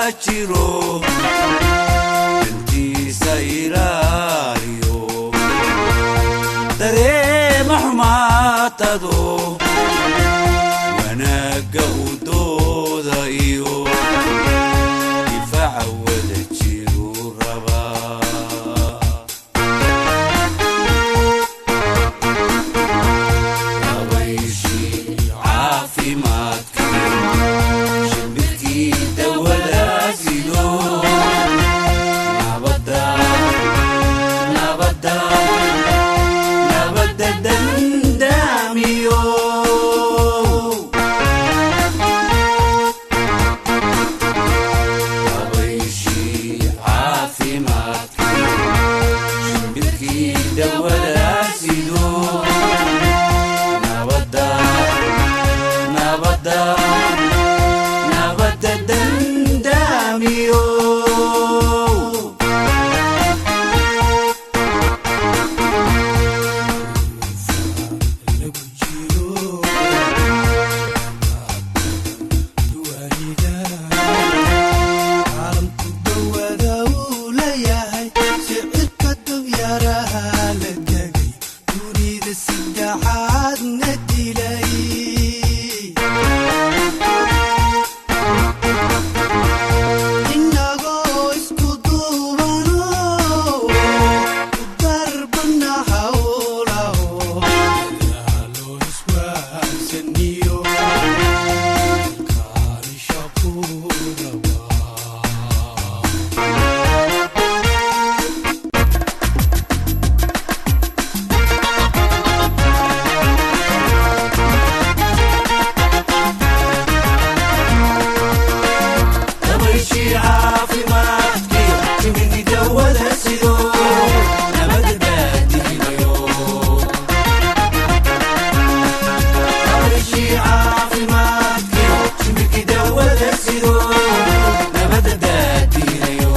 jiro dantiisa ilaaliyo dareema xumaatado wanaagga u dooda iyo difaaca wada jiru rabaa dabayshii caafimaadkii shimbirkii dawada sido nabada nabada nabada dandaamiyo dabayshii caafimaadkii shimbirkii dawada sido nabada nabada nabada dandaamiyo inagoo isku duubano darbana hawlaho dadaalo iswaabsaniyo kaanisha ku rabaa dabayshii caafimaadkii shimbirkii dawada sido nabada baadiinayo dabayshii caafimaadkii shimbirkii dawada sido nabada baadiinayo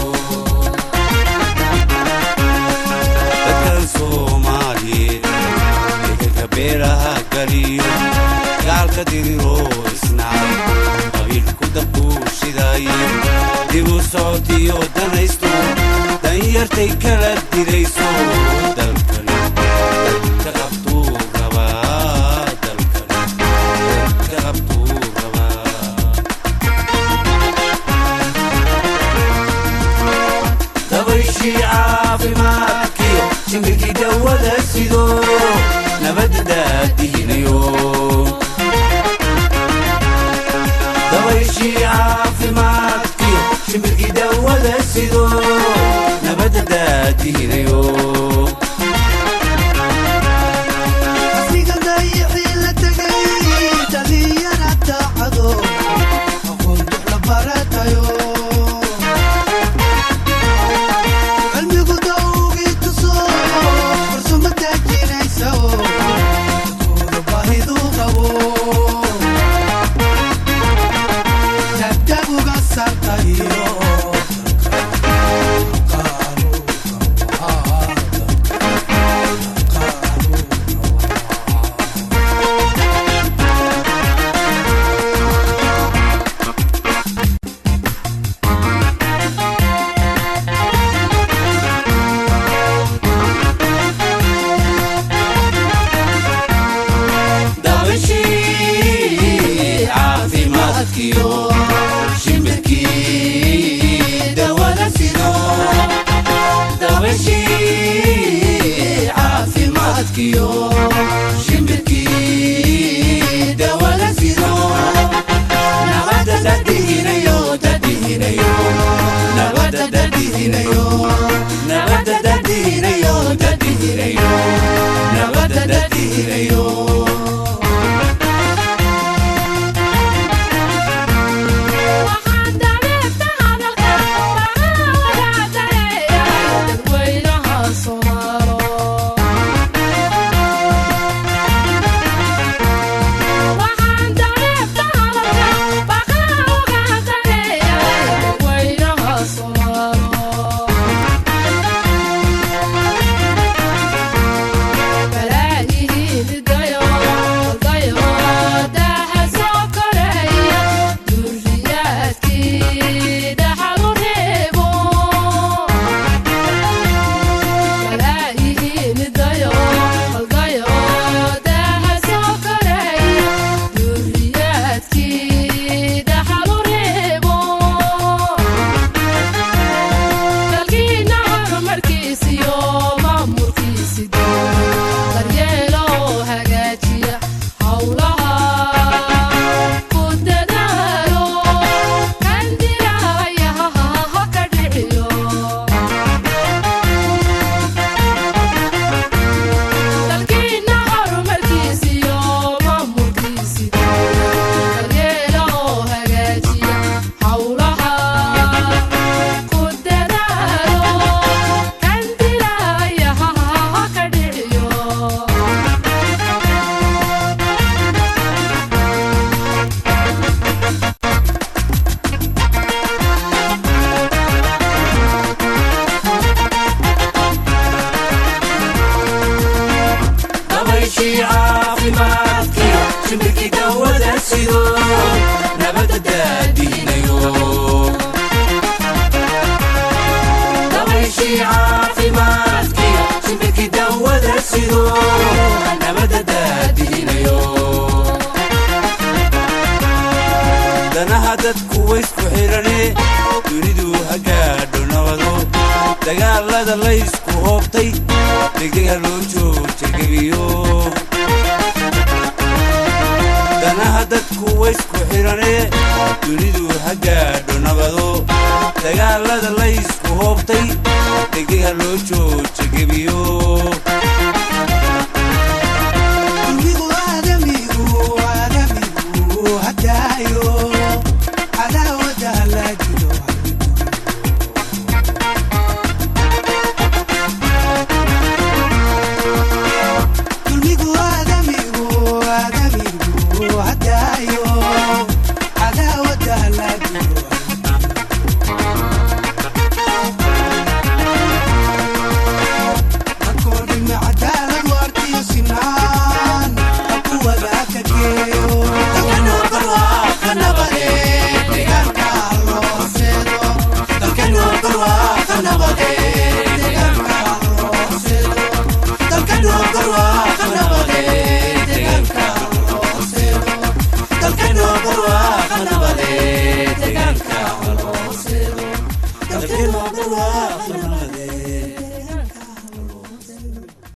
dadkan soomaaliyeed degalka beeraha galiyo gaalka diriro isnacay qabiilku dabuushidayo dibu socodiyo danaysto danyartay kala dirayso dalkani dalka qabtuu rabaa dalkani dalka qabtuu rabaa dabayshii caafimaadkii shimbirkii dawada sido nabada daadiinayo dabayshii caafimaadkii shimbirkii dawada sido nabada daadiinayo asiga dayixii la tegay dhaliyana daacado aqoon dux la baratayo cilmigu dawgii tuso farsamo daajinaysa dadkooda baahidu qabo dagdaguga sartayo dabayshii caafimaadkiyo shimbirkii dawada sido dabayshii caafimaadkiyo shimbirkii dawada sido nabada dadihinayo dadihinayo nabada dadihinayo nabada dadihinayo dadihinayo nabada dadihinayo waxaan dabeebta hadalka baqaalaga dareeya dadweynaha soomaalo waxaan dabeebta hadalka baqaalaga dareeya dadweynaha soomaalo balaagihiin dayo sido nabadda daadiinayo dabayshii caafimaadkiyo shimbirkii dawada sido nabadda daadiinayo danaha dadku waysku xidhane dunidu hagaadho nabado dagaalada laysku hoobtay degdega loo joojagebiyo danaha dadku waysku xidhane dunidu hagaadho nabado dagaalada laysku hoobtay degdega loo joojagebiyo dulmigu aadamigu aadamigu hadaayo cadaawada la jiro dulmigu aadamigu aadamigu hadaayo cadaawada la jiro akoodhima cadaalad waartiyo sinaan haku wadaaka geeyo dalkanoo barwaaqa nabade deegaanka looseedo dalkanoo barwaaqa nabade deegaanka looseedo dalkanoo barwaaqa nabade deegaanka looseedo dalkanoo barwaaqa nabade deegaanka looseedo dalkanoo barwaaqa